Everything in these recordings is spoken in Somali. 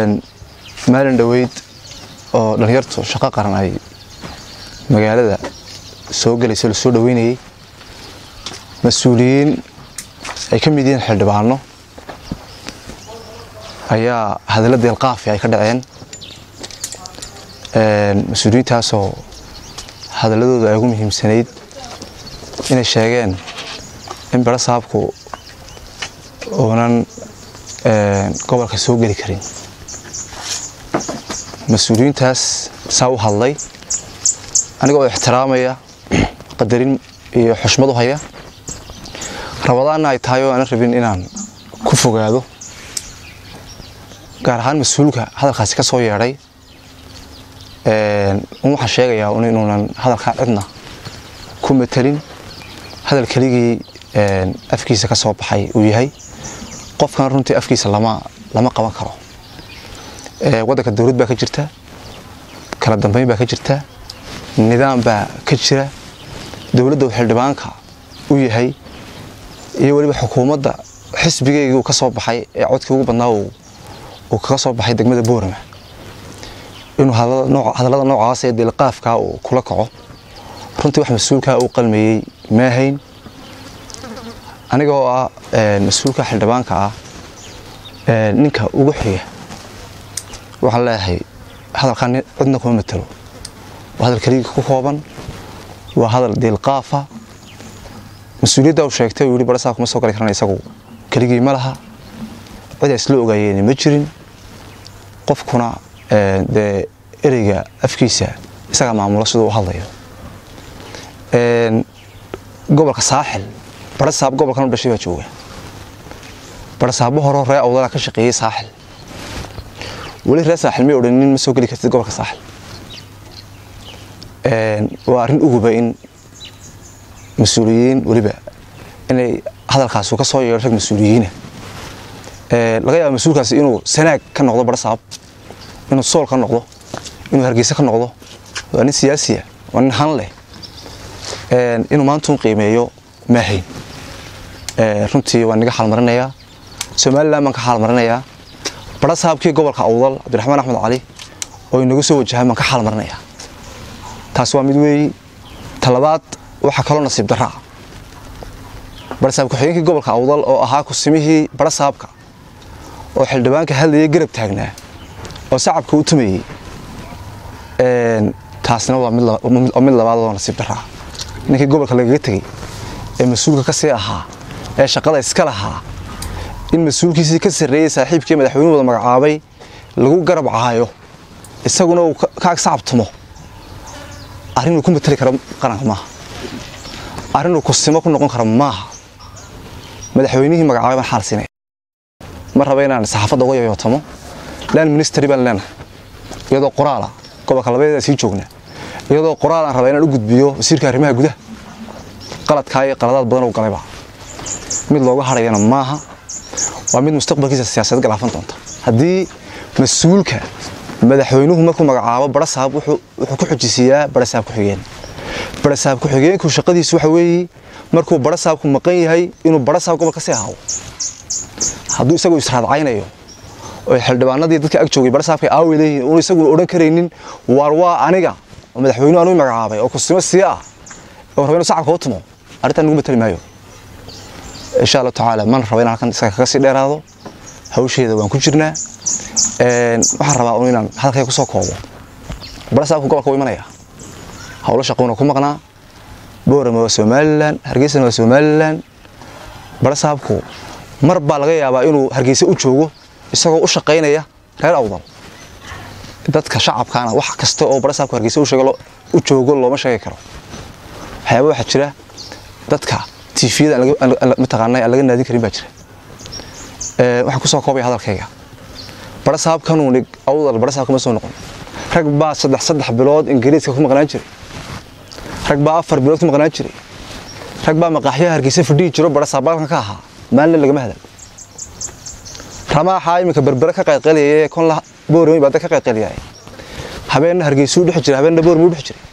maalin dhoweyd oo dhallinyartu shaqo qaran ay magaalada soo gelayso lasoo dhoweynayey mas-uuliyiin ay ka mid yihiin xildhibaano ayaa hadalla deelqaafi ay ka dhaceen mas-uuliyiintaasoo hadalladooda ay ugu muhiimsanayd inay sheegeen in baro saabku uunan gobolka soo geli karin mas-uuliyiintaas saa u hadlay aniga oo ixtiraamaya qadarin iyo xushmad u haya rabadaanna ay tahay oo aanan rabin inaan ku fogaado gaar ahaan mas-uulka hadalkaasi ka soo yeedhay waxaan sheegayaa un inuunan hadalkaa cidna ku matelin hadal keligii afkiisa ka soo baxay uu yahay qofkan runtii afkiisa lama lama qaban karo waddanka dowlad baa ka jirta kala dambeyn baa ka jirta nidaam baa ka jira dowladda uu xildhibaanka u yahay iyo weliba xukuumadda xisbigeygii uu ka soo baxay ee codkii ugu badnaa uu kaga soo baxay degmada boorama inuu hadallada noocaas ee dilqaafkaa uu kula kaco runtii wax mas-uulkaa uu qalmayey maahayn aniga oo ah mas-uulka xildhibaanka ah ninka ugu xiga waxaan leeyahay hadalkaa cidna kuma matelo waa hadal keligii ku kooban waa hadal diilqaafa mas-uuliyadda uu sheegtay uu yidhi barasaa kuma soo gali karana isagu keligii ma laha cid ay isla ogaayeen ma jirin qofkuna dee ereyga afkiisa isagaa maamulo siduu u hadlayo gobolka saaxil barasaab gobolkan u dhashay baa jooga barasaabo horo ree awdalaa ka shaqeeyey saaxil weli ree saaxil may odhanin ma soo geli kartid gobolka saaxil waa arrin uguba in mas-uuliyiin weliba inay hadalkaasu ka soo yeedho rag mas-uuliyiina laga yaaba mas-uulkaasi inuu sanaag ka noqdo barasaab inuu sool ka noqdo inuu hargeysa ka noqdo waa nin siyaasiya waa nin han leh inuu maantuun qiimeeyo maahayn runtii waan niga xaalmarinayaa somalilan baan ka xaalmarinayaa barasaabkii gobolka awdal cabdiraxmaan axmed cali oo inagu soo wajahaan baan ka xaalmarinayaa taas waa mid weeyi talabaad waxaa kaloo nasiib daraa barasaab ku-xigeenkii gobolka awdal oo ahaa kusimihii barasaabka oo xildhibaanka hadlayay garab taagnaa oo sacabka u tumayey taasna waa mid labaad oo nasiib daraa ninkii gobolka lagaga tegey ee mas-uulka ka sii ahaa ee shaqada iska lahaa in mas-uulkiisii ka sarreeyey saaxiibkii madaxweynuhu wada magacaabay lagu garab caayo isaguna uu ka ag sacabtumo arrinuu ku matali karo qaranka maaha arrinuu kusimo ku noqon karo maaha madaxweynihii magacaabay baan xaal siinaya ma raba inaan saxaafadda uga yoyootamo land ministry baan leenahay iyadoo qoraala gobolka labadeeda sii joognaa iyadoo qoraal aan rabaa inaan u gudbiyo wasiirka arrimaha gudaha qaladkaa iyo qaladaad badan uu galayba mid looga hadhayana maaha waa mid mustaqbalkiisa siyaasadeed galaafan doonta haddii mas-uulka madaxweynuhu markuu magacaabo barasaab wuxuu ku xujisiiyaa barasaab ku-xigeen barasaab ku-xigeenku shaqadiisu waxa weeye markuu barasaabku maqan yahay inuu barasaab gobol ka sii ahaado hadduu isagu israadcaynayo oo xildhibaanadii dadka ag joogay barasaabka aaway leeyihiin uun isaguna odhan karaynin waar waa aniga oo madaxweynuhu anuu magacaabay oo kusimo sii ah oo raba inuu sacabka u tumo arrintan nugu matali maayo insha allahu tacaala mana raba inaan halkan isaga kaga sii dheeraado hawsheeda waan ku jirnaa waxaan rabaa un inaan hadalkayga kusoo koobo barasaabku gobolka wuu imanaya howlo shaqouna ku maqnaa boorama waa somalilan hargeysana waa somalilan barasaabku mar baa laga yaabaa inuu hargeysa u joogo isagoo u shaqaynaya reer awdal dadka shacabkaana wax kasta oo barasaabku hargeysa u joogo looma sheegi karo waxyaaba waxaa jira dadka tifiyada mataqaana aan laga naadin karin baa jira waxaan kusoo koobaya hadalkayga barasaabkanuu nig awdal barasaab kama soo noqon rag baa saddex saddex bilood ingiriiska ku maqnaan jiray rag baa afar bilood ku maqnaan jiray rag baa maqaaxyaha hargeysa fadhihi jiro barasaabaalkan ka ahaa maalina lagama hadal ramaaxaa iminka berbere ka qayqalayay kon boorami baa dad ka qayqalayay habeenna hargeysuu dhex jiray habeenna boormuu dhex jiray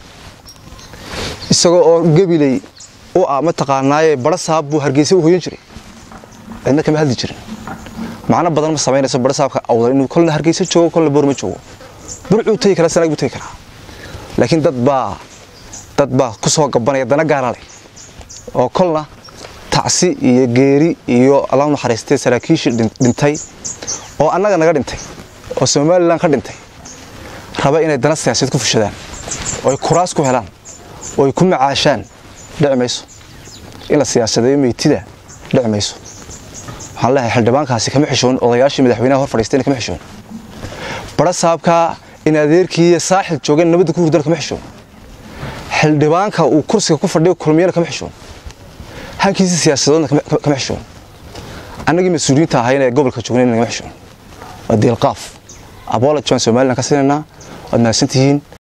isagoo oo gabiley u ah mataqaanaaye barasaab buu hargeysa u hoyan jiray cidna kama hadli jirin macno badan ma samaynayso barasaabka awdal inuu kolna hargeysa joogo kolna boorma joogo burcuu tegi karaa sanaag buu tegi karaa laakiin dad baa dad baa ku soo gabanaya dana gaara leh oo kolna tacsi iyo geeri iyo allah naxariistay saraakiishii dhintay oo annaga naga dhintay oo somalilan ka dhintay raba inay dana siyaasadeed ku fushadaan oo ay kuraas ku helaan oo ay ku macaashaan dhici mayso in la siyaasadeeyo meytida dhici mayso waxaan leeyahay xildhibaankaasi kama xishoon odayaashii madaxweynaha hor fadhiistayna kama xishoon bara saabka in adeerkii iyo saaxil joogeen nabadda ku hurdana kama xishoon xildhibaanka uu kursiga ku fadhiyo kulmiyana kama xishoon hankiisa siyaasadoodna kama xishoon annagii mas-uuliyiinta ahayn ee gobolka joognayna kama xishoon waa diilqaaf aboola jaan somalilan ka siinaynaa waad mahadsantihiin